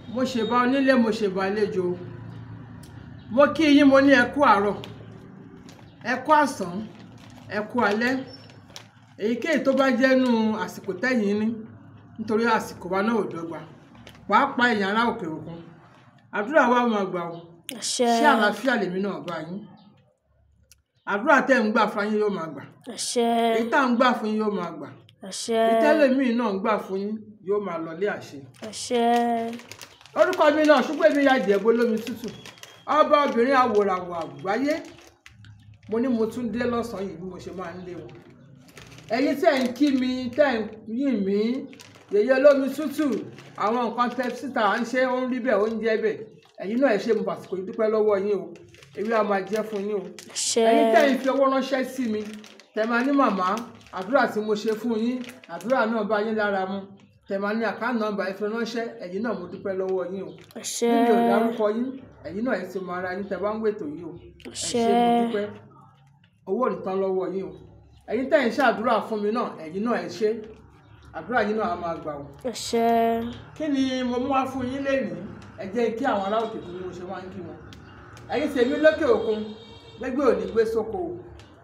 mo ṣèbà onílé mo ṣèbà àlejò mo kí yín mo ní ẹ kú àárọ̀ ẹ kú àsán ẹ kú alẹ́ èyíkéyìí tó bá jẹ́nu àsìkò tẹ́yìn ní nítorí àsìkò wa náà ò dọ́gba pàápàá èèyàn ará òkè òkun àdúrà wa máa gbà o àṣẹ ṣé àlàáfíà lèmi náà bá yín àdúrà tẹ́ ń gbà fún yín yóò máa gbà àṣẹ èyí tá à ń gbà fún yín yóò máa gbà àṣẹ ìtẹ́lẹ̀mí náà ń gbà fún yín yóò máa lọlé àṣẹ àṣẹ orúkọ mi náà ṣùgbọ́n èmi ya jẹ̀bú olómi tútù ọba obìnrin àwòràwọ̀ àgbáyé mo ní mo tún dé lọ́sàn-án yìí bí mo ṣe máa ń lé wọn ẹ̀yin tẹ́ ń kí mi tẹ́ ń yìn mí yèyé olómi tútù àwọn nǹkan tẹ́ síta à ń ṣe ó ń rí bẹ́ẹ̀ ó ń jẹ́ bẹ́ẹ̀ ẹ̀yin náà ẹ ṣe mo fàsìkò yìí dúpẹ́ lọ́wọ́ yín o èmi á máa jẹ́ fún yín o àṣẹ ẹ̀yin tẹ́ ń fi owó ránṣẹ́ sí mi tẹ́ máa ní màmá àdúrà tí mo ṣe fún yín àdúrà náà bá yín lára mu tẹ́ máa ní àkáǹtì nọ́mbà ẹ fi ránṣẹ́ ẹ̀yin náà mo dúpẹ́ lọ́wọ́ yín o àṣẹ níbi ò dárúkọ yín ẹ̀yin náà ẹ ti mọ ara yín tẹ́ bá ń wètò yìí o ẹ ṣé Àṣẹ. mo dúpẹ́ owó ò ní tán lọ́wọ́ yín o ẹ̀yin tẹ́ ń ṣàdúrà fún mi náà ẹ̀yin náà ẹ ṣé àdúrà yín náà á máa gbà o àṣẹ kí ni mo mú wá fún yín lénìí ẹ jẹ́ kí àwọn ará òkè tó ní mo ṣe máa ń kí wọn ẹ̀yin tèmi lókè òkun gbégbé òní gbé sóko o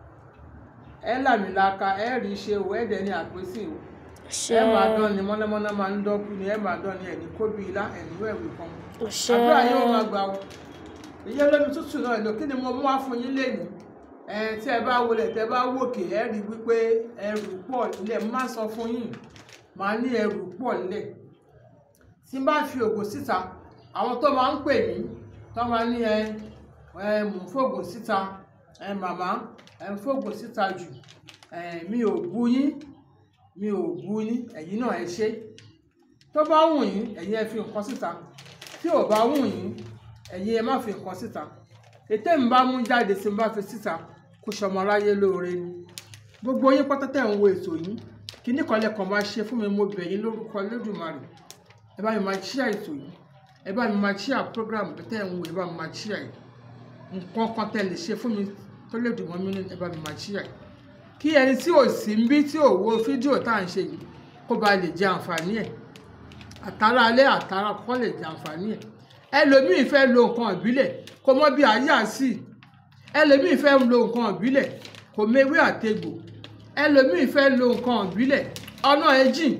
ẹ làmìlaka ẹ rí ṣe o ẹ dẹ̀ ní àpèsè o àṣẹ ẹ máa dán ni mọ́nàmọ́ná máa ń dọ́kú ni ẹ máa dán ni ẹ̀ní kóbi ilá ẹ̀ní wẹ̀wì kan àṣẹ àdúrà yín ó máa gbà o ìyẹn lómi tútù náà lò kí ni mo mú wá fún yín lénìí ẹ tí ẹ bá wọlé tẹ bá wòkè ẹ rí wípé ẹrù pọ̀ nílẹ̀ mo máa sọ fún yín màá ní ẹrù pọ̀ nílẹ̀ tí n bá fi ògùn síta àwọn tó máa ń pè mí tó máa ní ẹ ẹ mò ń fògùn síta ẹ màmá ẹ ń fògùn síta jù ẹ mi ò bú yín mi ò bú yín ẹ̀yin náà ẹ ṣe tó bá wù yín ẹ̀yin ẹ fi nǹkan síta tí ò bá wù yín ẹ̀yin ẹ má fi nǹkan síta ètè ń bá mú jáde tí n bá fi síta kó ṣọmọ aráyé lóore ni gbogbo yín pátá tẹ̀ ń wo ètò yìí kíní kan lẹ́kọ̀ọ́ máa ṣe fún mi mo bẹ̀ yín lórúkọ Olódùmarè ẹ bá mi máa ṣíà ètò yìí ẹ bá mi máa ṣíà program tẹ̀ ń wo ẹ bá mi máa ṣíà yìí nǹkan kan tẹ̀ lè ṣe fún mi tó lè dùn mọ́ mi nínú ẹ bá mi máa ṣíà yìí kí ẹni tí ò sí ń bí tí ò wo fídíò tá à ń ṣe yìí kó ba lè jẹ àǹfààní ẹ̀ àtàrà alẹ́ àtàrà kọ́ lè jẹ àǹfààní ẹ̀ ẹlòmíì fẹ́ lo nǹkan ìbílẹ̀ kó mọ̀ bí ayé àsì ẹlòmíì fẹ́ lo nǹkan ìbílẹ̀ kò mewé àtegbò ẹlòmíì fẹ́ lo nǹkan ìbílẹ̀ ọ̀nà ẹ̀ jìn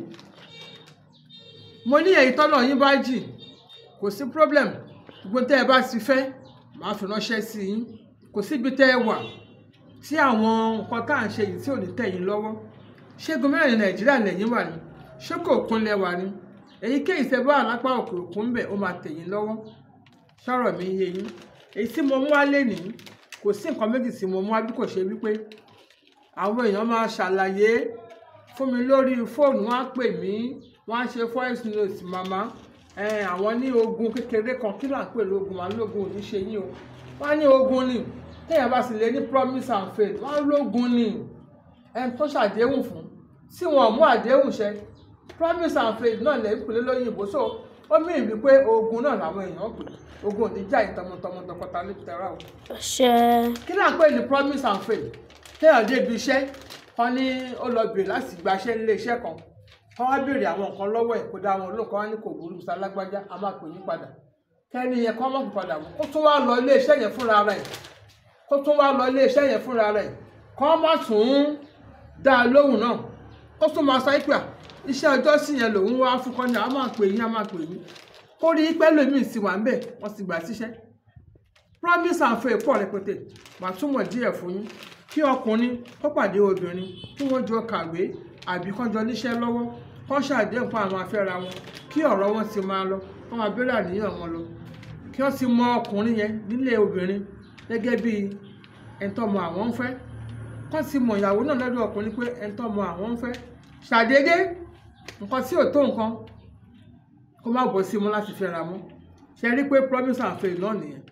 mo ní èyí tọ́nà yín bá jìn kò sí problem gbogbo tẹ́ ẹ bá ti fẹ́ màá fi ránṣẹ́ sí yín kò síbi tẹ́ ẹ wà tí àwọn nǹkan tá à ń ṣe yìí tí ò ní tẹ̀ yín lọ́wọ́ ṣé gómìnà ní nàìjíríà lẹ́yìn wà ní ṣé kò kúnlẹ̀ wà ní èyíkéyìí tẹ́ bá àlápá òkè òkun bẹ̀ ó máa tẹ̀ yín lọ́wọ́ sọ̀rọ̀ mi yé yín èyí tí mo mú wá lénìí kò sí nǹkan méjì tí mo mú wá bí kò ṣe wípé àwọn èèyàn máa ṣàlàyé fún mi lórí fóònù wọn á pè mí wọn á ṣe voice note màmá ẹ àwọn ní ogun kékeré kan kí là ń pè lógun màá lógun ò ní ṣe yín o wọn á ní ogun ni téèyàn bá sì lè ní promise and faith wọn á lógun ni ẹni tó ṣàdéhùn fún tí wọn ò mú àdéhùn ṣẹ promise and faith náà lè ń pèlè lóyìnbó so ó mí ìwí pé ogun náà làwọn èèyàn pè ogun ò ní jà ìtọmọtọmọ tọkọta lẹ́tẹ̀rà o àṣẹ kí là ń pè ní promise and faith téèyàn dé ibi iṣẹ́ kan ní ó lọ bèrè láti gbaṣẹ́ nílé iṣẹ́ kan kan wá béèrè àwọn nǹkan lọ́wọ́ ẹ̀ kó dá wọn olóòkan wá ní kò burú musa lágbájá a máa pè yín padà kẹ́ni yẹn kọ́ mọ̀ padà wọ́n kó tún wá lọ ilé iṣẹ́ yẹn fúnra rẹ̀ kó tún wá lọ ilé iṣẹ́ yẹn fúnra rẹ̀ kọ́ má tún dá a lóhùn náà kó tún máa sọ pé à, iṣẹ́ ọjọ́ sí yẹn lòun wá fún kọ́ni a máa pè yín a máa pè yín kó rí pẹ́ lómi sì wà ń bẹ̀ wọ́n sì gbà síṣẹ́ promise and faith pọ̀ rẹpẹtẹ màá túmọ̀ díẹ̀ fún yín kí ọkùnrin kó pàdé obìnrin kí wọ́n jọ kàwé àbí kán jọ níṣẹ́ lọ́wọ́ kán ṣàdéhùn pa àwọn afẹ́ra wọn kí ọ̀rọ̀ wọn ti máa lọ kán máa bẹ̀rẹ̀ àníyàn wọn lọ kí wọ́n ti mọ ọkùnrin yẹn nílé obìnrin gẹ́gẹ́ bí ẹ̀ńtọ́mọ àwọn ń fẹ́ kán ti mọ ìyàwó náà lọ́dọ̀ ọkùnrin pé ẹ̀ńtọ́mọ àwọn ń fẹ́ ṣàdédé nǹkan tí ò tó nǹkan kó má bọ́ sí mọ́ láti fẹ́ra mọ́ ṣe rí pé promise and faith náà nìyẹn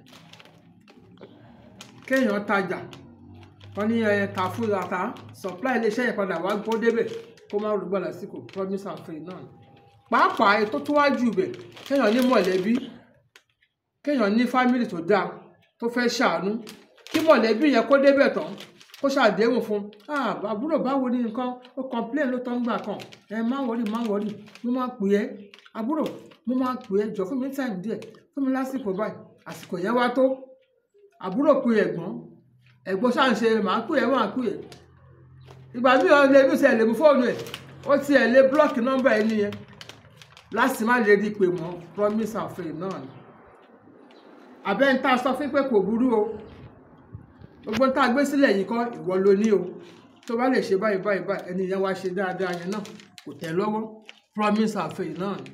kéèyàn tajà wọ́n ní ẹ ta fún ata supply iléeṣẹ́ yẹn padà wá gbọ́ débẹ̀ kó má rúgbà lásìkò promise and faith náà pàápàá ètò tó wá jù bẹ̀ kéèyàn ní mọ̀lẹ́bí kéèyàn ní fámìlì tó dáa tó fẹ́ ṣàánú kí mọ̀lẹ́bí yẹn kó débẹ̀ tán kó ṣàdéhùn fún ah àbúrò báwo ni nǹkan ó complain ló tán gbà kan ẹ má wọrí má wọrí mo máa pè é àbúrò mo máa pè é jọ fún mi time díẹ̀ fún mi lásìkò báyìí àsìkò yẹn wá tó àbúrò pe ẹ̀gbọ́n ẹ̀gbọ́n ṣáà ń ṣe màá pè é màá pè é ìgbà míì ọ lè lùsẹ̀ lè mú fóònù ẹ̀ ó ti ẹ̀ lé blọ́ọ̀kì nọ́mbà ẹ̀ nìyẹn láti má lè rí i pé mọ́ promise and faith náà ni àbẹ́ ń tá a sọ fún pé kò burú o gbogbo ń tá a gbé sílẹ̀ yìí kọ́ ìwọ ló ní o tó bá lè ṣe báyìí báyìí báyìí ẹni yẹn wá ṣe dáadáa yẹn náà kò tẹ́ lọ́wọ́ promise and faith náà ni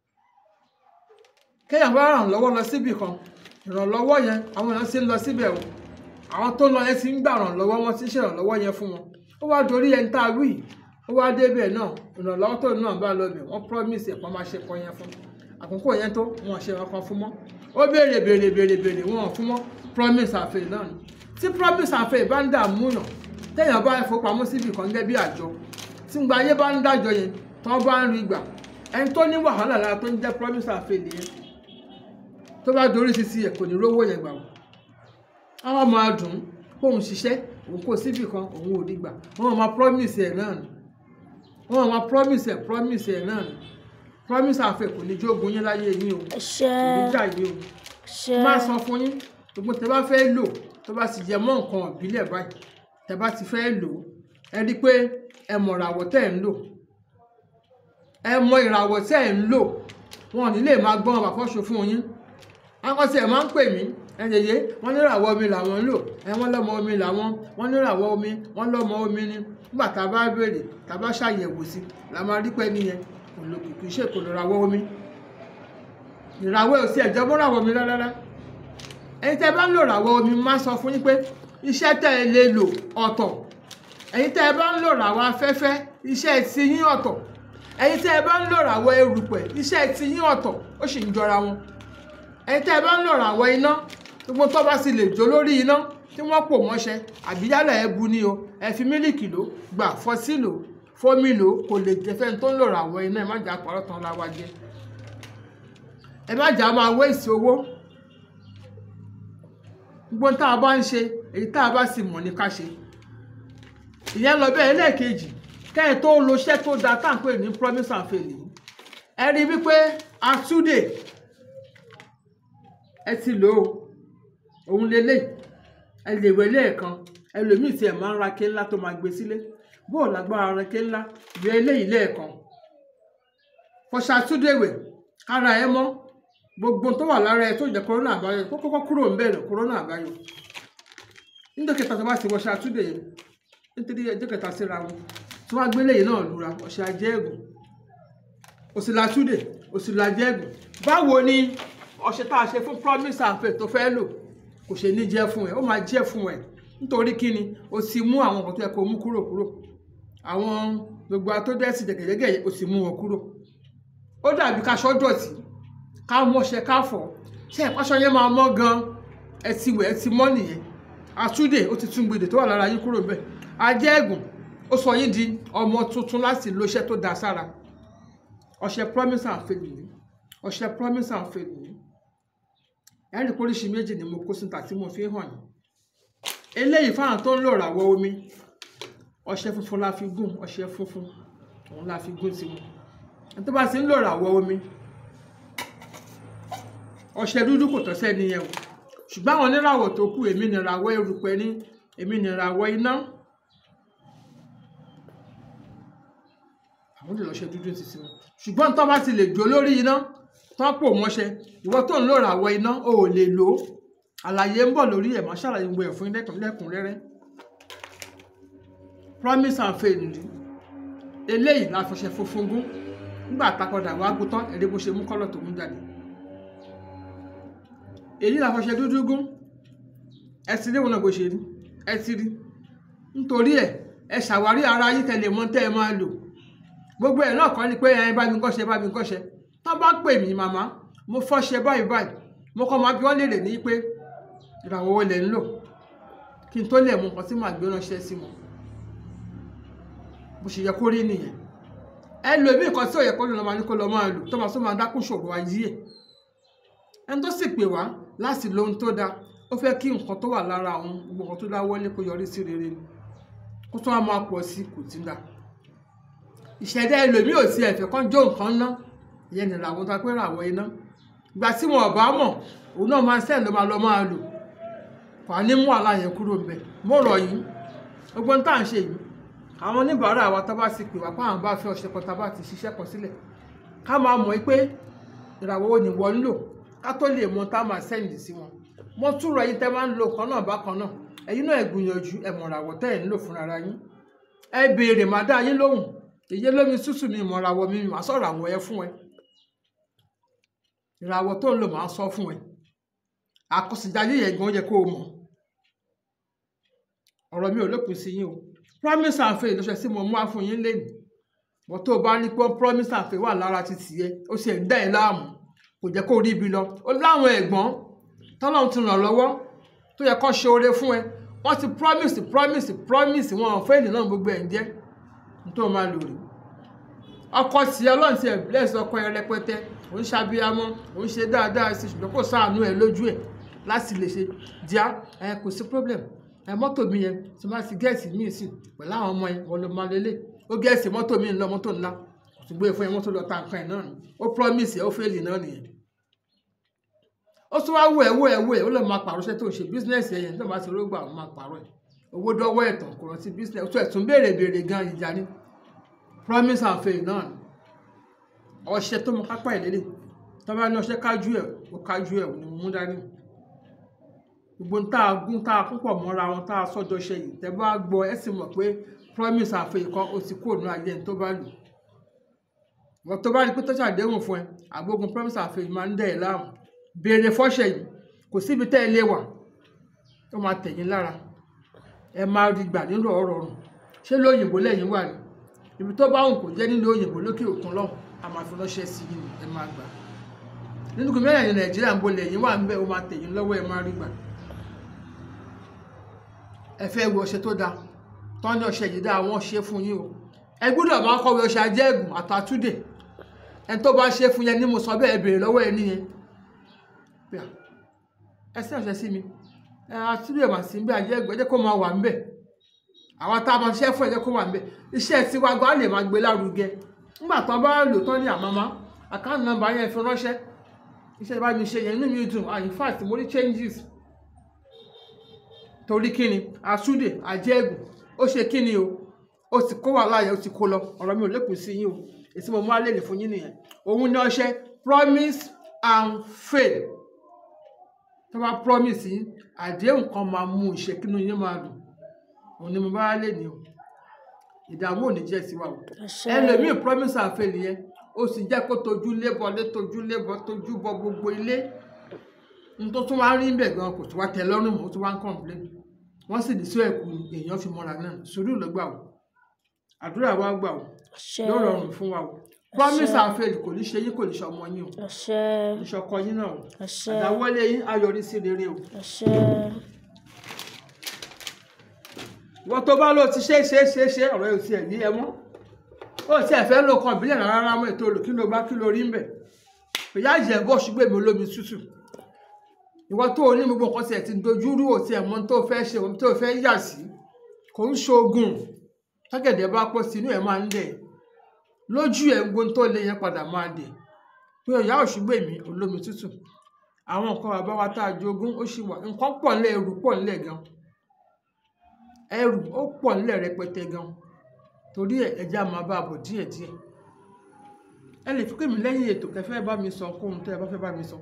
kéèyàn bá ràn lọ́wọ́ lọ síbì kan ìrànlọ́wọ́ yẹn àwọn èèyàn ti ń lọ síbẹ̀ o àwọn tó lọ yẹn ti ń gbà ràn lọ́wọ́ wọn ti ń ṣèrànlọ́wọ́ yẹn fún wọn ó wá dorí ẹni tá a wí ó wá débẹ̀ náà ìrànlọ́wọ́ tó náà bá lọ bẹ̀ wọ́n promise ẹ̀pọ́n máa ṣe kọ́ yẹn fún àkókò yẹn tó wọn ṣe wọn kan fún mọ́ ó béèrè béèrè béèrè béèrè wọn ò fún mọ́ promise and faith náà ni tí promise and faith bá ń dààmú yàn téèyàn bá fowópamọ́ síbì kan gẹ́gẹ́ bí àjọ tí ń gba ayé bá ń dájọ yẹn tí wọ́n bá ń rí gbà ẹni tó ní wàhálà lára tó ń jẹ́ promise and faith yẹn tó bá dorí sisi ẹ̀ kò ní rówó yẹn gbà wọ́n àwọn máa dùn ún kóun ṣiṣẹ́ òun kò síbì kan òun ò rí gbà wọ́n máa promise ẹ̀ náà ni wọ́n máa promise ẹ̀ promise ẹ̀ náà ni promise and faith kò ní jógun yín láyé yín o kò ní ṣe jà yín o ṣe máa sọ fún yín gbogbo tẹ bá fẹ́ lò tó bá sì jẹ mọ́ nǹkan ìbílẹ̀ báyìí tẹ bá ti fẹ́ lò ó ẹ rí i pé ẹ mọ̀ ìràwọ̀ tẹ́ ẹ̀ ń lò ẹ mọ ìràwọ̀ tẹ́ ẹ̀ ń lò wọn ò ní lè máa gbọ́n àbàkọ́ṣe fún yín àwọn tí ẹ máa ń pè mí ẹ yẹyẹ wọn ní ìràwọ̀ omi làwọn ń lò ẹ wọn lọ́mọ omi làwọn wọn ní ìràwọ̀ omi wọn lọ́mọ omi ni nígbà tá a bá béèrè tá a bá ṣàyẹ̀wò sí la máa rí pé nìyẹn kò lò kìkì ṣe kò lò ìràwọ̀ omi ìràwọ̀ ò sí ẹ̀jọ́ mọ́ ìràwọ̀ omi rárá ẹ̀yin tẹ́ bá ń lò ràwọ̀ omi máa sọ fún yín pé iṣẹ́ tẹ́ ẹ lè lò ọ̀tọ̀ ẹ̀yin tẹ́ ẹ bá ń lò ràwọ̀ afẹ́fẹ́ iṣẹ́ ti yín ọ̀tọ̀ ẹ̀yin tẹ́ ẹ bá ń lò ràwọ̀ erùpẹ̀ iṣẹ́ ti yín ọ̀tọ̀ ó sì ń jọra wọn ẹ̀yin tẹ́ ẹ bá ń lò ràwọ̀ iná gbogbo tó bá sì lè jó lórí iná tí wọ́n pò mọ́ṣẹ́ àbí yálà ẹ bu ni o ẹ fi mílìkì lò gbà fọsí lò fómi lò kò lè jẹ fẹ́ni tó ń lò ràwọ̀ iná ẹ má jà pàrọ̀ tán la wá jẹ ẹ má jà máa wé ìsì owó gbogbo tá a bá ń ṣe èyí tá a bá sì mọ̀ ní ká ṣe ìyẹn lọ bẹ́ẹ̀ lẹ́ẹ̀kejì kẹ́yìn tó lo iṣẹ́ tó da tá à ń pè ní promise and fail yìí ẹ rí wípé atúndè ẹ ti lò ó òun lélẹ̀ ẹ lè wẹ̀ lẹ́ẹ̀kan ẹlòmíì tí ẹ máa ń ra ké ńlá tó máa gbé sílé bóò lágbára ra ké ńlá yọ eléyìí lẹ́ẹ̀kan fọṣà atúndè wẹ̀ kára ẹ mọ́ gbogbo tó wà lára ẹ tó jẹ kòrónà àbáyọ kó kọ́kọ́ kúrò ń bẹ̀rẹ̀ kòrónà àbáyọ níjọ́ kẹta tó bá ti wọṣẹ àtúndè yẹn nítorí ẹjọ́ kẹta síra wọn tí wọ́n gbélé yìí náà lura ọṣẹ ajẹẹgùn òsìlà àtúndè òsìlà ajẹẹgùn báwo ni ọṣẹ tá a ṣe fún promise and faith tó fẹ́ lò kò ṣe ní jẹ́ fún ẹ ó máa jẹ́ fún ẹ nítorí kí ni o sì mú àwọn nǹkan tó yẹ kó mú kúrò kúrò àwọn gbogbo atọ́dẹ́sì jẹ̀gẹ̀jẹ̀gẹ̀ o sì mú wọn kúrò ó dàbí kaṣọ dọ̀tí ká mọṣẹ ká fọ ṣe ìpáṣọ yẹn máa mọ́ gan ẹ ti wẹ̀ ẹ ti mọ́ nìyẹn àtúndè ó ti tún gbèdè tó wà lára yín kúrò bẹ́ẹ̀ ajẹ́gùn ó sọ yín di ọmọ tuntun láti lo iṣẹ́ tó da sára ọṣẹ promise and faith nìyí ọṣẹ promise and faith nìyí ẹ̀rí póríṣi méjì ni mo kó síta tí mo fi hàn yín eléyìí fáwọn tó ń lò ràwọ̀ omi ọṣẹ funfun la fi gùn ọṣẹ funfun òun la fi gùn tiwọn ẹni tó bá ti ń lò ràwọ̀ omi ọṣẹ dúdú kò tọ́ sẹ́ni yẹn o ṣùgbọ́n àwọn oníràwọ̀ tó kù èmi nìràwọ̀ erùpẹ̀ ní èmi nìràwọ̀ iná àwọn lè lọ́ṣẹ dúdú títí wọn ṣùgbọ́n tó bá ti lè jó lórí iná tó pò mọ́ṣẹ ìwọ tó ń lò ràwọ̀ iná o ò lè lò ó àlàyé ń bọ̀ lórí ẹ̀ máa ṣàlàyé gbogbo ẹ̀ fún yín lẹ́kùn- lẹ́kùnrẹ́rẹ́ promise and faith ni eléyìí la fọṣẹ funfun gún nígbà tá a padà wá gún tán ẹ̀rí bó ṣe mú kọ́lọ̀ tó mú jáde èyí la fọṣẹ dúdú gún ẹ ti rí wọn náà bó ṣe rí ẹ ti rí nítorí ẹ ẹ ṣàwárí ara yín tẹlẹ mọ tẹ ẹ máa lò gbogbo ẹ náà kọ́ ni pé ẹ bá mi kọ́ṣẹ́ bá mi kọ́ṣẹ́ tán bá pè mí màmá mo fọ́ṣẹ báyìí báyìí mo kọ́ máa bí wọ́n lè rè ní pé ìràwọ̀ wo lẹ̀ ń lò kí n tó lè mú nǹkan tí màá gbé ránṣẹ́ sí wọn bó ṣe yẹ kó rí nìyẹn ẹ lo èmi nǹkan tí ò yẹ kó lò lọ́ máa ní kó lọ́ máa lò tó máa tó máa dákún ṣòro ayé ẹ̀ ẹni tó sì pè wá láti lo ohun tó dáa ó fẹ́ kí nǹkan tó wà lára òun gbogbo nǹkan tó dá wọlé kó yọrí sí rere ni kó tó wá máa pọ̀ sí kò tí ń dà ìṣẹ̀dá ẹlòmíì ò sí ẹ̀fẹ̀ kan jó nǹkan ná ìyẹn ní ìràwọ̀ tó pé ìràwọ̀ iná ìgbà tí wọn ò bá mọ̀ òun náà máa sẹ́ẹ̀ ló máa lọ máa lò kò á ní mú àlá yẹn kúrò ń bẹ̀ mo rọ̀ yín gbogbo ohun tá à ń ṣe yìí àwọn oníbàárà wa tá bá ti pè wá pé àwọn bá fẹ́ ọṣẹ kan tá bá ti ṣiṣẹ́ kan sílẹ̀ ká máa mọ̀ pé ìràwọ̀ wo ni wọ́n ń lò ká tó lè mọ tá a máa sẹ́ǹdì sí wọn mo tún rọ̀ yín tẹ́ máa ń lo kan náà bákan náà ẹ̀yin náà ẹ gbìyànjú ẹ mọ̀ ìràwọ̀ tẹ́ ẹ̀ ń lò fúnra ara yín ẹ béèrè má dá yín lóhùn èyí lómi tútù mi ìmọ̀ ìràwọ̀ mi màá sọ̀rọ̀ àwọn ẹ fún ẹ ìràwọ̀ tó ń lò máa sọ fún ẹ àkọsíjáyé yẹn gan yẹ kó o mọ̀ ọ̀rọ̀ mi ò lópin sí yín o promise and faith ló ṣe sí mo mú wá fún yín lẹ́nu wọ́n tó bá ní pé promise and faith wà lára ti tiẹ̀ ó sì ń dá ẹ láàmú kò jẹ́ kó rí ibi lọ ó láwọn ẹ̀gbọ́n tọ́lọ́run ti ràn lọ́wọ́ tó yẹ kó ṣe oore fún ẹ wọ́n ti promise promise promise wọn ò fẹ́ẹ̀lì náà gbogbo ẹ̀ ń jẹ́ nítorí wọn máa lò rí ọkọ tí ọlọ́run ti ẹ̀ bless ọkọ ẹ rẹpẹtẹ òun ṣàbíyamọ òun ṣe dáadáa sí ṣùgbọ́n kò sáànú ẹ lójú ẹ láti lè ṣe díá ẹ kò sí problem ẹ mọ́tò mi yẹn tí máa ti gẹ́ẹ̀sì míì sí pẹ̀lú àwọn ọmọ yẹn wọn ló máa lélẹ̀ ó gẹ́ẹ̀sì mọ́tò mi ń lọ mọ́tò ńlá kò tún gbé e fún yẹn mọ́tò lọ ta nǹkan ẹ̀ náà ni ó promise ẹ ó fẹ́ẹ̀lì náà nìyẹn ó tún wá wò ẹ wò ẹ wò ẹ ó lọ máa pàrọ̀ iṣẹ́ tó ń ṣe bísínẹ́sì ẹ̀yẹn tó máa ti rógbà ó máa pàrọ̀ ẹ̀ owó dọ́wọ́ ẹ̀tàn kò rántí bísínẹ́sì ó tún ẹ̀ tún béèrè béèrè gan ìjà ni promise and faith náà ni ọṣẹ tó mọ kápá ìlélẹ̀ tó bá ní ọṣẹ kájú ẹ̀ ó kájú ẹ̀ ni mo mú dání gbogbo ń tá a gún tá a púpọ̀ mọ́ra wọn tá a sọ́jọ́ ṣe yìí tẹ́ bá gbọ́ ẹ sì mọ̀ pé promise and faith kan ó ti kúrò ní ayé ẹni tó bá lò wọ́n tó bá rí pé tó ṣàdéhùn fún ẹ àgbógun promise and faith máa ń dẹ̀ ẹ́ láàmú béèrè fọ́ṣẹ̀ yìí kò síbi tẹ́ ẹ lé wà tó máa tẹ̀yìn lára ẹ máa rí gbà nínú ọ̀rọ̀ ọ̀rùn ṣé lóyìnbó lẹ́yìn wà ní ibi tó bá wùn kò jẹ́ nínú òyìnbó lókè òkun lọ́hùn a máa fi ránṣẹ́ sí yìí ẹ máa gbà nínú kí mẹ́rin nàìjíríà ń bo lẹ́yìn wà ń bẹ́ ó máa tẹ̀yìn lọ́wọ́ ẹ máa rí gbà ẹ fẹ́ wo ọṣẹ tó dáa tán ní ọṣẹ yìí dáa wọ́n ṣe fún yín o ẹ gbọ́dọ̀ máa kọ̀wé ọṣẹ ajẹ́gùn àtàtúndè ẹni tó bá ṣe fún yẹn ní mo sọ bẹ́ẹ̀ béèrè lọ́wọ́ ẹ níyẹn bíà ẹ sí ọ̀sẹ̀ sí mi ẹ àtúndì ẹ̀mà sí bí ajẹ́ ẹgbẹ́ jẹ́ kó máa wà ń bẹ̀ àwọn tá a máa ṣiṣẹ́ fún ẹ jẹ́ kó wà ń bẹ̀ iṣẹ́ tiwa gan á lè máa gbé lárugẹ nígbà tó bá lò tán ní àmàmá àkáǹtì nọ́mbà yẹn fi ránṣẹ́ iṣẹ́ bá mi ṣe yẹn inú mi dùn ah in fact mo rí changes torí kíni àtúndì ajẹ́ ẹ̀gùn ó ṣe kíni o ó ti kó wà láàyè ó ti kó lọ ọ̀rọ̀ mi ò lékun sí yín o èsì mo mú alẹ́ lè fún yín nìyẹn òun ní ọṣẹ promise and faith tó bá promise yín àdéhùn kan máa mú ìṣe kínú yín máa dùn òun ni mo bá lè ní o ìdààmú ò ní jẹ́ sí wa o ẹlòmíì promise and faith yẹn ó sì jẹ́ kó tojú lébọ lé tojú lébọ tojú bọ gbogbo ilé n tó tún wá rí bẹ̀ gan kò tún wá tẹ́ lọ́rùn mọ́ ó tún wá ń complain wọ́n sì ní sí ẹ̀kú èèyàn fi mọ́ra náà sùúrù ló gbà o àdúrà wa gbà o yóò rọrùn fún wa o promise and faith kò ní ṣe yín kò ní ṣe ọmọ yín o ìṣọkọ yín náà o àdáwọlé yín ayọrí sí rere o wọ́n tó bá lọ ti ṣe é ṣe é ṣe é ṣe ọ̀rọ̀ yóò ti ẹ̀ ní ẹ mọ́ ó ti ẹ̀ fẹ́ lò kan ìbílẹ̀ rárá mọ́ ètò olù kí ló bá kí ló rí ń bẹ̀ ìyá ìjẹ́ bọ́ ṣùgbọ́n èmi olómi tútù ìwọ tó o ní gbogbo nǹkan tiẹ̀ ti dojú rú òtí ẹ̀ mọ́ tó fẹ́ ṣe ohun tó fẹ́ yà sí kò ń ṣoògùn tágẹ̀dẹ̀ bá pọ̀ sínú ẹ̀ máa ń dẹ̀ lójú ẹ̀ gbogbo tó lé yẹn padà máa dẹ̀ pé ìyá òṣùgbọ́ èmi olómi tútù àwọn nǹkan bàbá wa tá a jogún ó ṣì wà nǹkan pọ̀ nílẹ̀ ẹrù pọ̀ nílẹ̀ gan ẹrù ó pọ̀ nílẹ̀ rẹpẹtẹ gan torí ẹ̀ ẹja máa bá a bọ̀ díẹ̀díẹ̀ ẹ lè fi pè mí lẹ́yìn ètò kẹfẹ́ bá mi sọ kóhun tẹ́ ẹ bá fẹ́ bá mi sọ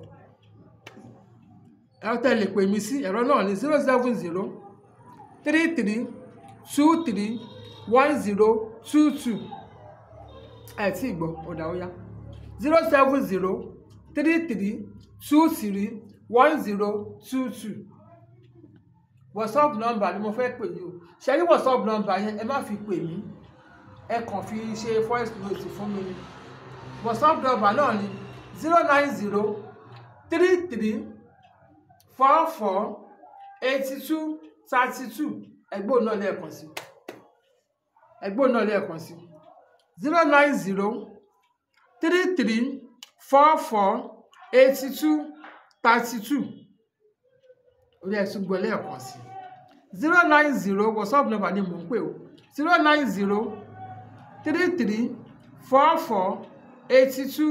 ẹ̀rọ tẹ́ lè pè mí sí ẹ̀rọ náà ní zero seven zero three three two three one zero two two ẹ̀ tí ì gbọ́ ọ̀dà ó yá zero seven zero three three two three one zero two two whatsapp number ni mo fẹ́ pè yìí o ṣe ní whatsapp number yẹn ẹ má fi pè mí ẹ kàn fi ṣe voice note fún mi ni whatsapp number náà ni zero nine zero three three four four eighty two thirty two ẹgbẹ́ náà lẹ́ẹ̀kan sí ẹgbẹ́ náà lẹ́ẹ̀kan sí zero nine zero three three four four eighty two thirty two orí ẹ̀sùn gbọ́ lẹ́ẹ̀kan sí zero nine zero whatsapp number ni mò ń pè o zero nine zero three three four four eighty two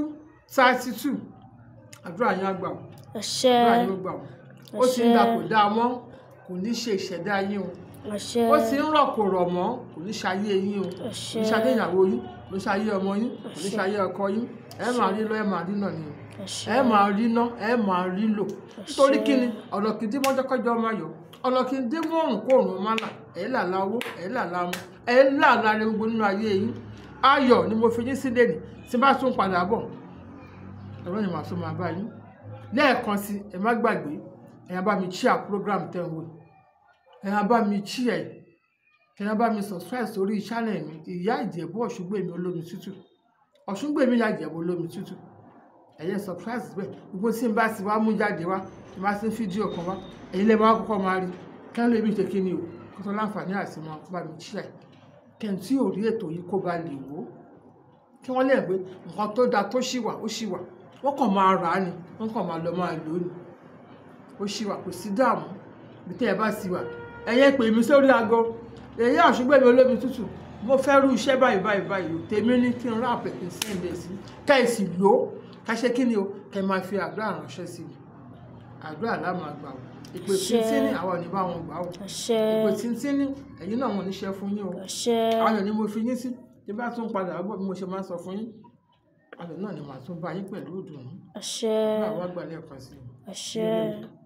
thirty two àdúrà yín á gbà ó àṣẹ àdúrà yín ó gbà ó ó ti ń da kò dáa mọ́ kò ní ṣe ìṣẹ̀dá yín o àṣẹ ó ti ń rọ̀ kò rọ̀ mọ́ kò ní ṣayé yín o kò àṣẹ ní ṣayé ìyàwó yín kò ní ṣayé ọmọ yín kò ní ṣayé ọkọ yín ẹ máa rí lọ ẹ máa rí náà ni o àṣẹ ẹ máa rí ná ẹ máa rí lò nítorí kí ni ọ̀nà kì í dín mọ́jọ́ kọjọ́ máa yọ ọ̀nà kì í dín mọ́ òrùn kó òrùn máa là ẹ̀ là la owó ẹ̀ là la mu ẹ̀ là la rẹ gbogbo nínú ayé yín ayọ̀ ni mo fi yín sílẹ̀ ní tí bá tún padà bọ̀ ẹ̀rọ ni màá tún máa bá yín lẹ́ẹ̀kan sí ẹ má gbàgbé ẹ̀yàn bá mi chia program tẹ̀ ń wò ẹ̀yàn bá mi chia ẹ̀ ẹ̀yàn bá mi subscribe sórí channel mi ìyá ìjẹ̀bú ọ̀ṣungbèmí olómi tútù ọ̀ṣungbèmí ìyá ìjẹ̀bú olómi tútù ẹ̀yẹ surprise bẹ́ẹ̀ gbogbo tí n bá ti wá mú jáde wá tí n bá ti ń fídíò kan wá ẹ̀yin lè máa kọ́kọ́ máa rí kí wọ́n lè bí ṣe kí ni o kó tó láǹfààní àti máa bá mi ṣíà ẹ̀ kí n tí ò rí ètò yìí kó ba lè wò ó kí wọ́n lè gbé nǹkan tó da tó ṣì wà ó ṣì wà wọ́n kàn máa rà á ni wọ́n kàn máa lọ máa lò ó ni ó ṣì wà kò sí dààmú bí tẹ́ ẹ bá sì wà ẹ̀yẹ pè mí sórí aago èyí àṣùgbẹ́mi olómi tútù mo fẹ́ rú iṣẹ́ báyìí báyìí báyìí o tèmi ní kí n rà pẹ̀ kí n sẹ́ǹdẹ̀ sí kẹ́ẹ̀sì lò ó ká ṣe kí ni o kẹ́ máa fi àdúrà ránṣẹ́ sí mi àdúrà lá máa gbà o ìpè Àṣẹ. tíntínní àwọn ò ní bá wọn gbà o àṣẹ ìpè tíntínní ẹ̀yin náà wọn ò ní ṣe fún yín o àṣẹ ayọ̀ ni mo fi yín sí tí bá tún padà bọ̀ bí mo ṣe máa ń sọ fún yín ayọ̀ náà ni màá tún bá yín pẹ̀lú ìdùnnú àṣẹ bá wa gbà lẹ́ẹ̀kan sí i. àṣẹ.